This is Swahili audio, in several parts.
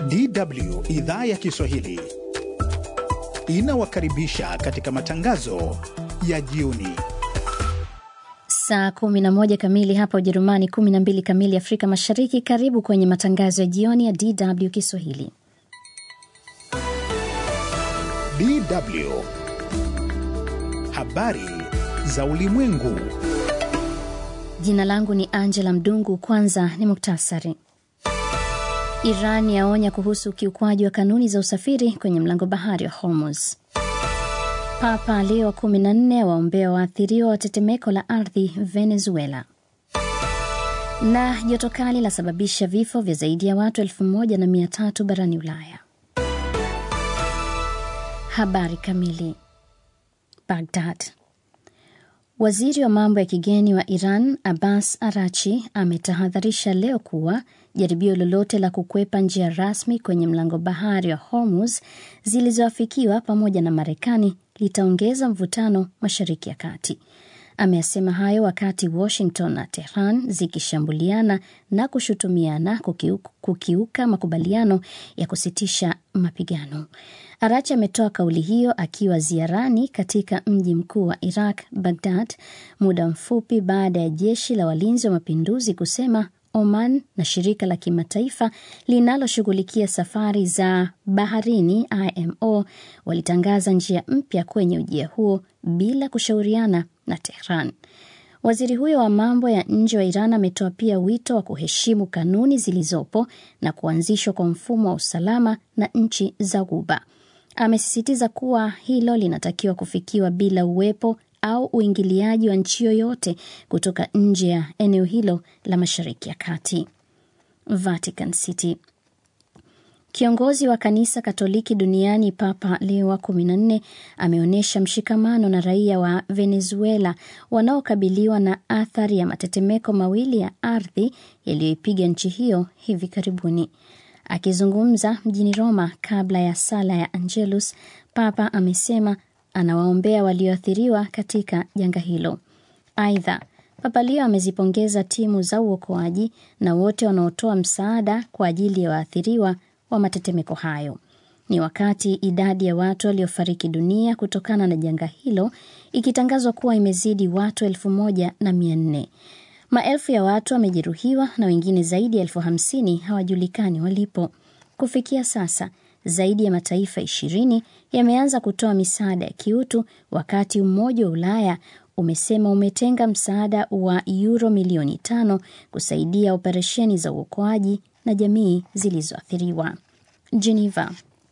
DW idhaa ya Kiswahili inawakaribisha katika matangazo ya jioni. Saa 11 kamili hapa Ujerumani, 12 kamili Afrika Mashariki. Karibu kwenye matangazo ya jioni ya DW Kiswahili. DW habari za ulimwengu. Jina langu ni Angela Mdungu. Kwanza ni muktasari. Iran yaonya kuhusu ukiukwaji wa kanuni za usafiri kwenye mlango bahari wa Hormuz. Papa Leo 14 waombea waathiriwa wa tetemeko la ardhi Venezuela. Na joto kali lasababisha vifo vya zaidi ya watu elfu moja na mia tatu barani Ulaya. Habari kamili. Baghdad. Waziri wa mambo ya kigeni wa Iran Abbas Arachi ametahadharisha leo kuwa jaribio lolote la kukwepa njia rasmi kwenye mlango bahari wa Hormuz zilizoafikiwa pamoja na Marekani litaongeza mvutano Mashariki ya Kati. Ameyasema hayo wakati Washington na Tehran zikishambuliana na kushutumiana kukiuka, kukiuka makubaliano ya kusitisha mapigano. Arachi ametoa kauli hiyo akiwa ziarani katika mji mkuu wa Iraq, Baghdad, muda mfupi baada ya jeshi la walinzi wa mapinduzi kusema Oman na shirika la kimataifa linaloshughulikia safari za baharini IMO walitangaza njia mpya kwenye ujia huo bila kushauriana na Tehran. Waziri huyo wa mambo ya nje wa Iran ametoa pia wito wa kuheshimu kanuni zilizopo na kuanzishwa kwa mfumo wa usalama na nchi za Ghuba. Amesisitiza kuwa hilo linatakiwa kufikiwa bila uwepo au uingiliaji wa nchi yoyote kutoka nje ya eneo hilo la Mashariki ya Kati. Vatican City. Kiongozi wa kanisa Katoliki duniani Papa Leo wa 14 ameonyesha mshikamano na raia wa Venezuela wanaokabiliwa na athari ya matetemeko mawili ya ardhi yaliyoipiga nchi hiyo hivi karibuni. Akizungumza mjini Roma kabla ya sala ya Angelus, Papa amesema anawaombea walioathiriwa katika janga hilo. Aidha, Papa Leo amezipongeza timu za uokoaji na wote wanaotoa msaada kwa ajili ya waathiriwa wa matetemeko hayo. Ni wakati idadi ya watu waliofariki dunia kutokana na janga hilo ikitangazwa kuwa imezidi watu elfu moja na mia nne. Maelfu ya watu wamejeruhiwa na wengine zaidi ya elfu hamsini hawajulikani walipo. Kufikia sasa zaidi ya mataifa ishirini yameanza kutoa misaada ya kiutu, wakati Umoja wa Ulaya umesema umetenga msaada wa yuro milioni tano kusaidia operesheni za uokoaji na jamii zilizoathiriwa. Geneva.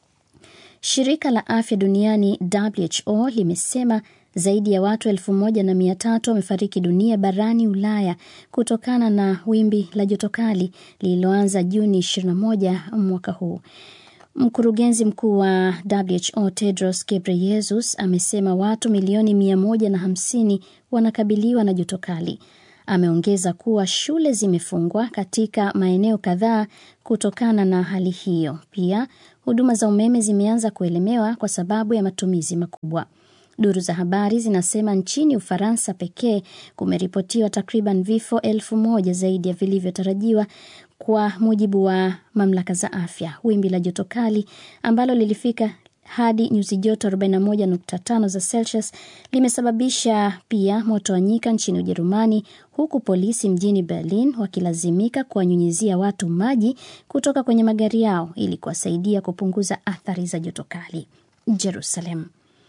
Shirika la afya duniani WHO limesema zaidi ya watu elfu moja na mia tatu wamefariki dunia barani Ulaya kutokana na wimbi la joto kali lililoanza Juni 21 mwaka huu. Mkurugenzi mkuu wa WHO Tedros Ghebreyesus amesema watu milioni mia moja na hamsini wanakabiliwa na joto kali. Ameongeza kuwa shule zimefungwa katika maeneo kadhaa kutokana na hali hiyo. Pia huduma za umeme zimeanza kuelemewa kwa sababu ya matumizi makubwa. Duru za habari zinasema nchini Ufaransa pekee kumeripotiwa takriban vifo elfu moja zaidi ya vilivyotarajiwa kwa mujibu wa mamlaka za afya. Wimbi la joto kali ambalo lilifika hadi nyuzi joto 41.5 za Celsius limesababisha pia moto wa nyika nchini Ujerumani, huku polisi mjini Berlin wakilazimika kuwanyunyizia watu maji kutoka kwenye magari yao ili kuwasaidia kupunguza athari za joto kali. Jerusalem.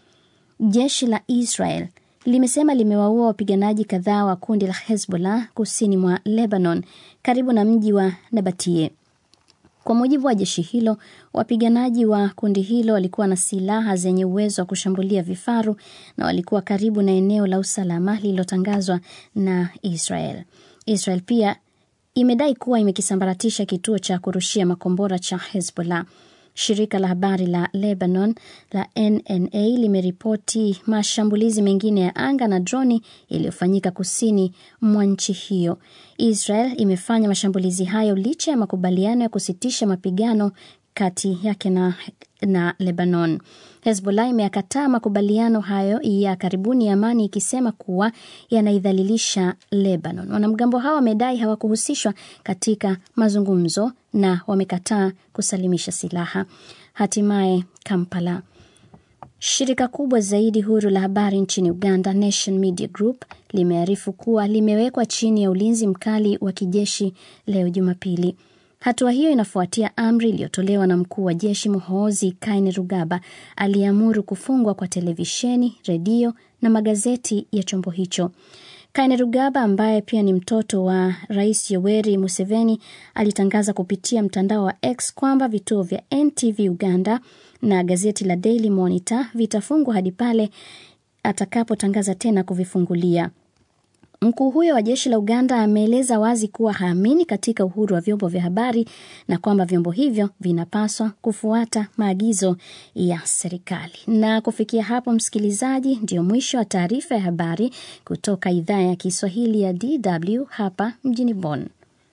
Jeshi la Israel limesema limewaua wapiganaji kadhaa wa kundi la Hezbollah kusini mwa Lebanon karibu na mji wa Nabatie. Kwa mujibu wa jeshi hilo, wapiganaji wa kundi hilo walikuwa na silaha zenye uwezo wa kushambulia vifaru na walikuwa karibu na eneo la usalama lililotangazwa na Israel. Israel pia imedai kuwa imekisambaratisha kituo cha kurushia makombora cha Hezbollah. Shirika la habari la Lebanon la NNA limeripoti mashambulizi mengine ya anga na droni yaliyofanyika kusini mwa nchi hiyo. Israel imefanya mashambulizi hayo licha ya makubaliano ya kusitisha mapigano kati yake na na Lebanon. Hezbollah imeyakataa makubaliano hayo ya karibuni ya amani ikisema kuwa yanaidhalilisha Lebanon. Wanamgambo hao wamedai hawakuhusishwa katika mazungumzo na wamekataa kusalimisha silaha. Hatimaye Kampala. Shirika kubwa zaidi huru la habari nchini Uganda, Nation Media Group, limearifu kuwa limewekwa chini ya ulinzi mkali wa kijeshi leo Jumapili. Hatua hiyo inafuatia amri iliyotolewa na mkuu wa jeshi Muhoozi Kainerugaba aliyeamuru kufungwa kwa televisheni, redio na magazeti ya chombo hicho. Kainerugaba ambaye pia ni mtoto wa Rais Yoweri Museveni alitangaza kupitia mtandao wa X kwamba vituo vya NTV Uganda na gazeti la Daily Monitor vitafungwa hadi pale atakapotangaza tena kuvifungulia. Mkuu huyo wa jeshi la Uganda ameeleza wazi kuwa haamini katika uhuru wa vyombo vya habari na kwamba vyombo hivyo vinapaswa kufuata maagizo ya serikali. Na kufikia hapo, msikilizaji, ndio mwisho wa taarifa ya habari kutoka idhaa ya Kiswahili ya DW hapa mjini Bonn.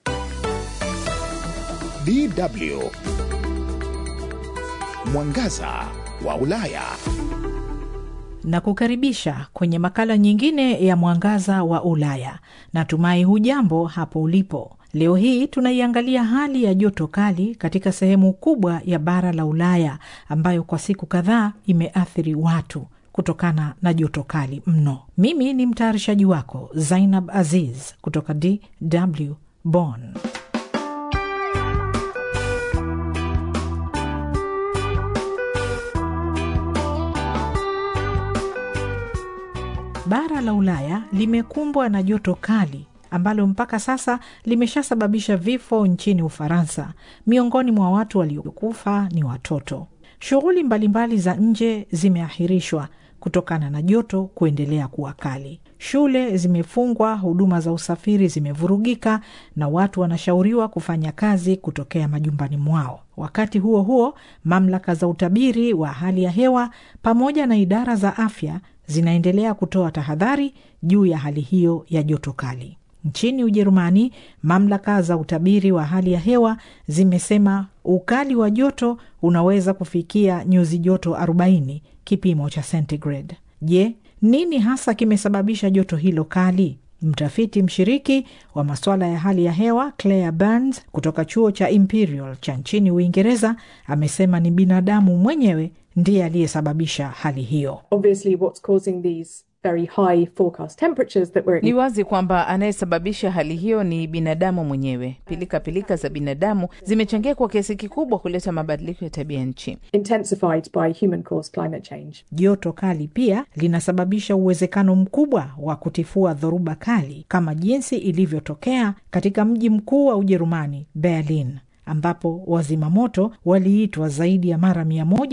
DW Mwangaza wa Ulaya na kukaribisha kwenye makala nyingine ya Mwangaza wa Ulaya. Natumai hujambo hapo ulipo. Leo hii tunaiangalia hali ya joto kali katika sehemu kubwa ya bara la Ulaya ambayo kwa siku kadhaa imeathiri watu kutokana na joto kali mno. Mimi ni mtayarishaji wako Zainab Aziz kutoka DW Bonn. Bara la Ulaya limekumbwa na joto kali ambalo mpaka sasa limeshasababisha vifo nchini Ufaransa. Miongoni mwa watu waliokufa ni watoto. Shughuli mbalimbali za nje zimeahirishwa kutokana na joto kuendelea kuwa kali. Shule zimefungwa, huduma za usafiri zimevurugika, na watu wanashauriwa kufanya kazi kutokea majumbani mwao. Wakati huo huo, mamlaka za utabiri wa hali ya hewa pamoja na idara za afya zinaendelea kutoa tahadhari juu ya hali hiyo ya joto kali. Nchini Ujerumani, mamlaka za utabiri wa hali ya hewa zimesema ukali wa joto unaweza kufikia nyuzi joto 40 kipimo cha centigrade. Je, nini hasa kimesababisha joto hilo kali? Mtafiti mshiriki wa masuala ya hali ya hewa Claire Burns kutoka chuo cha Imperial cha nchini Uingereza amesema ni binadamu mwenyewe ndiye aliyesababisha hali hiyo. Obviously, what's causing these very high forecast temperatures that we're Ni wazi kwamba anayesababisha hali hiyo ni binadamu mwenyewe. Pilika pilika za binadamu zimechangia kwa kiasi kikubwa kuleta mabadiliko ya tabia nchi. intensified by human caused climate change. Joto kali pia linasababisha uwezekano mkubwa wa kutifua dhoruba kali kama jinsi ilivyotokea katika mji mkuu wa Ujerumani, Berlin, ambapo wazima moto waliitwa zaidi ya mara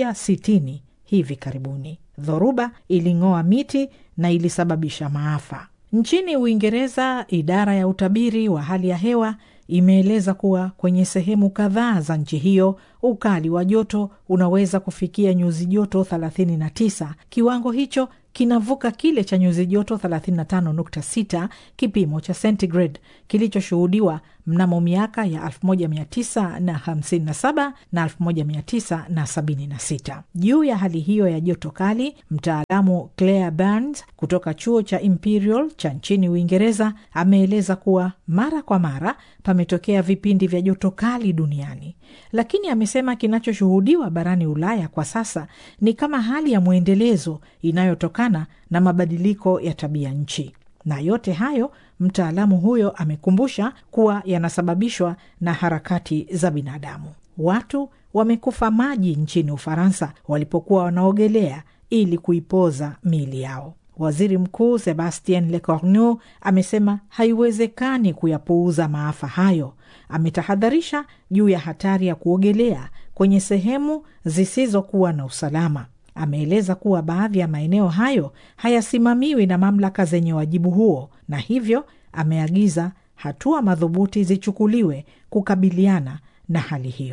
160 hivi karibuni. Dhoruba iling'oa miti na ilisababisha maafa. Nchini Uingereza, idara ya utabiri wa hali ya hewa imeeleza kuwa kwenye sehemu kadhaa za nchi hiyo ukali wa joto unaweza kufikia nyuzi joto 39. Kiwango hicho kinavuka kile cha nyuzi joto 35.6 kipimo cha centigrade kilichoshuhudiwa mnamo miaka ya 1957 na 1976. Juu ya hali hiyo ya joto kali, mtaalamu Claire Burns kutoka chuo cha Imperial cha nchini Uingereza ameeleza kuwa mara kwa mara pametokea vipindi vya joto kali duniani, lakini amesema kinachoshuhudiwa barani Ulaya kwa sasa ni kama hali ya mwendelezo inayotokana na mabadiliko ya tabia nchi. Na yote hayo mtaalamu huyo amekumbusha kuwa yanasababishwa na harakati za binadamu. Watu wamekufa maji nchini Ufaransa walipokuwa wanaogelea ili kuipoza miili yao. Waziri Mkuu Sebastien Lecornu amesema haiwezekani kuyapuuza maafa hayo. Ametahadharisha juu ya hatari ya kuogelea kwenye sehemu zisizokuwa na usalama. Ameeleza kuwa baadhi ya maeneo hayo hayasimamiwi na mamlaka zenye wajibu huo, na hivyo ameagiza hatua madhubuti zichukuliwe kukabiliana na hali hiyo.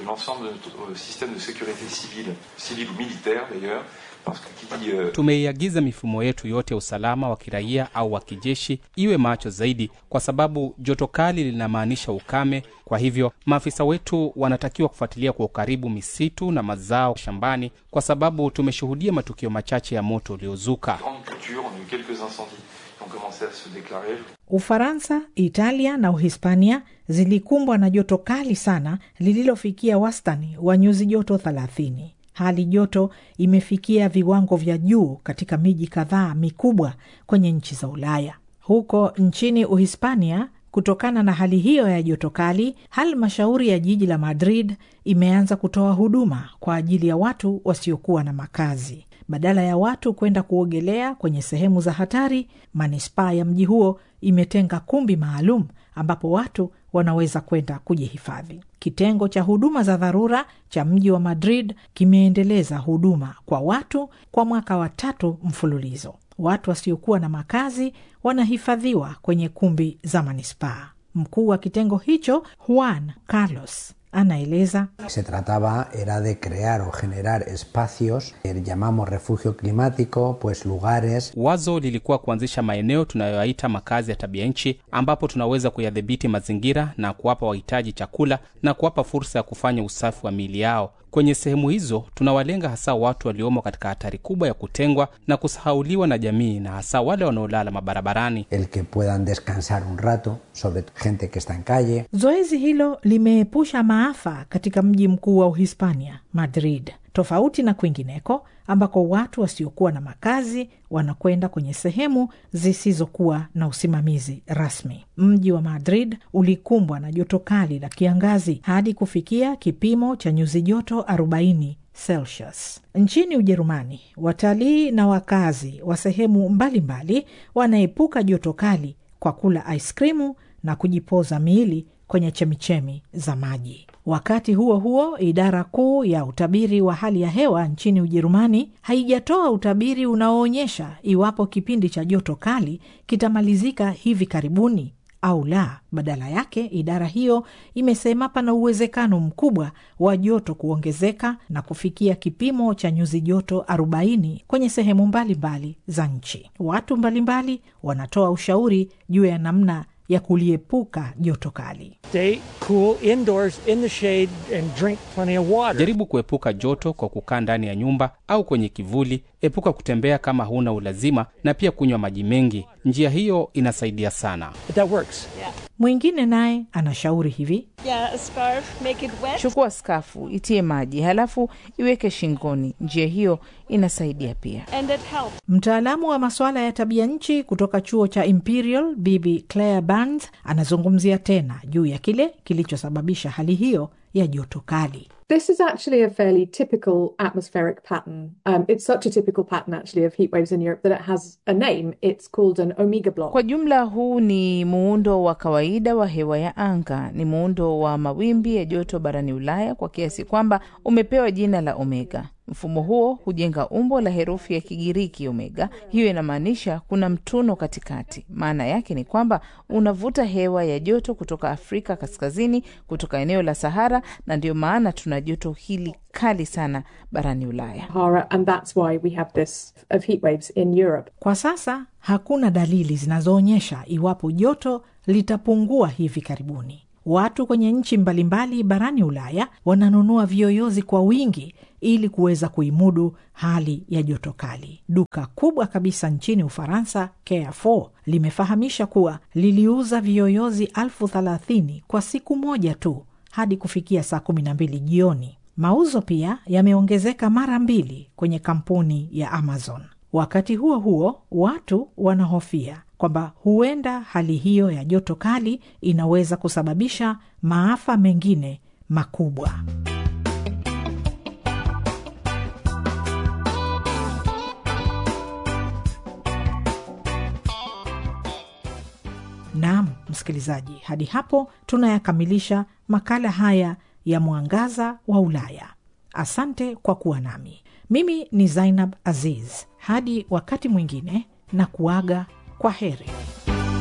de l'ensemble de notre système de sécurité civile, civile ou militaire d'ailleurs, parce que qui dit euh, Tumeiagiza mifumo yetu yote ya usalama wa kiraia au wa kijeshi iwe macho zaidi, kwa sababu joto kali linamaanisha ukame. Kwa hivyo maafisa wetu wanatakiwa kufuatilia kwa ukaribu misitu na mazao shambani, kwa sababu tumeshuhudia matukio machache ya moto uliozuka. grande culture, on a eu quelques incendies qui ont commencé à se déclarer. Ufaransa, Italia na Uhispania zilikumbwa na joto kali sana lililofikia wastani wa nyuzi joto 30. Hali joto imefikia viwango vya juu katika miji kadhaa mikubwa kwenye nchi za Ulaya. Huko nchini Uhispania, kutokana na hali hiyo ya joto kali, halmashauri ya jiji la Madrid imeanza kutoa huduma kwa ajili ya watu wasiokuwa na makazi. Badala ya watu kwenda kuogelea kwenye sehemu za hatari, manispaa ya mji huo imetenga kumbi maalum ambapo watu wanaweza kwenda kujihifadhi. Kitengo cha huduma za dharura cha mji wa Madrid kimeendeleza huduma kwa watu kwa mwaka wa tatu mfululizo. Watu wasiokuwa na makazi wanahifadhiwa kwenye kumbi za manispaa. Mkuu wa kitengo hicho Juan Carlos anaeleza Se trataba era de crear o generar espacios que llamamos refugio climático, pues lugares Wazo lilikuwa kuanzisha maeneo tunayoyaita makazi ya tabia nchi, ambapo tunaweza kuyadhibiti mazingira na kuwapa wahitaji chakula na kuwapa fursa ya kufanya usafi wa miili yao. Kwenye sehemu hizo tunawalenga hasa watu waliomo katika hatari kubwa ya kutengwa na kusahauliwa na jamii, na hasa wale wanaolala mabarabarani. el que puedan descansar un rato, sobre gente que está en calle. Zoezi hilo limeepusha maafa katika mji mkuu wa Uhispania, Madrid, tofauti na kwingineko ambako watu wasiokuwa na makazi wanakwenda kwenye sehemu zisizokuwa na usimamizi rasmi. Mji wa Madrid ulikumbwa na joto kali la kiangazi hadi kufikia kipimo cha nyuzi joto 40 Celsius. Nchini Ujerumani, watalii na wakazi wa sehemu mbalimbali wanaepuka joto kali kwa kula aiskrimu na kujipoza miili kwenye chemichemi za maji. Wakati huo huo, idara kuu ya utabiri wa hali ya hewa nchini Ujerumani haijatoa utabiri unaoonyesha iwapo kipindi cha joto kali kitamalizika hivi karibuni au la. Badala yake, idara hiyo imesema pana uwezekano mkubwa wa joto kuongezeka na kufikia kipimo cha nyuzi joto 40 kwenye sehemu mbalimbali za nchi. Watu mbalimbali wanatoa ushauri juu ya namna ya kuliepuka joto kali. Stay cool indoors in the shade and drink plenty of water. Jaribu kuepuka joto kwa kukaa ndani ya nyumba au kwenye kivuli. Epuka kutembea kama huna ulazima, na pia kunywa maji mengi. Njia hiyo inasaidia sana. But that works. Mwingine naye anashauri hivi: Yeah, a scarf, make it wet. Chukua skafu, itie maji, halafu iweke shingoni. Njia hiyo inasaidia pia. And it helps. Mtaalamu wa masuala ya tabia nchi kutoka chuo cha Imperial, Bibi Claire Burns anazungumzia tena juu ya kile kilichosababisha hali hiyo ya joto kali. This is actually a fairly typical atmospheric pattern. Um, it's such a typical pattern, actually, of heat waves in Europe that it has a name. It's called an omega block. Kwa jumla, huu ni muundo wa kawaida wa hewa ya anga. Ni muundo wa mawimbi ya joto barani Ulaya kwa kiasi kwamba umepewa jina la omega. Mfumo huo hujenga umbo la herufi ya Kigiriki omega. Hiyo inamaanisha kuna mtuno katikati. Maana yake ni kwamba unavuta hewa ya joto kutoka Afrika kaskazini, kutoka eneo la Sahara, na ndio maana tuna joto hili kali sana barani Ulaya. Sahara, and that's why we have this of heat waves in Europe. Kwa sasa hakuna dalili zinazoonyesha iwapo joto litapungua hivi karibuni. Watu kwenye nchi mbalimbali barani Ulaya wananunua viyoyozi kwa wingi ili kuweza kuimudu hali ya joto kali. Duka kubwa kabisa nchini Ufaransa, Carrefour, limefahamisha kuwa liliuza viyoyozi elfu thelathini kwa siku moja tu hadi kufikia saa kumi na mbili jioni. Mauzo pia yameongezeka mara mbili kwenye kampuni ya Amazon. Wakati huo huo, watu wanahofia kwamba huenda hali hiyo ya joto kali inaweza kusababisha maafa mengine makubwa. Naam, msikilizaji, hadi hapo tunayakamilisha makala haya ya Mwangaza wa Ulaya. Asante kwa kuwa nami. Mimi ni Zainab Aziz. Hadi wakati mwingine, na kuaga kwa heri.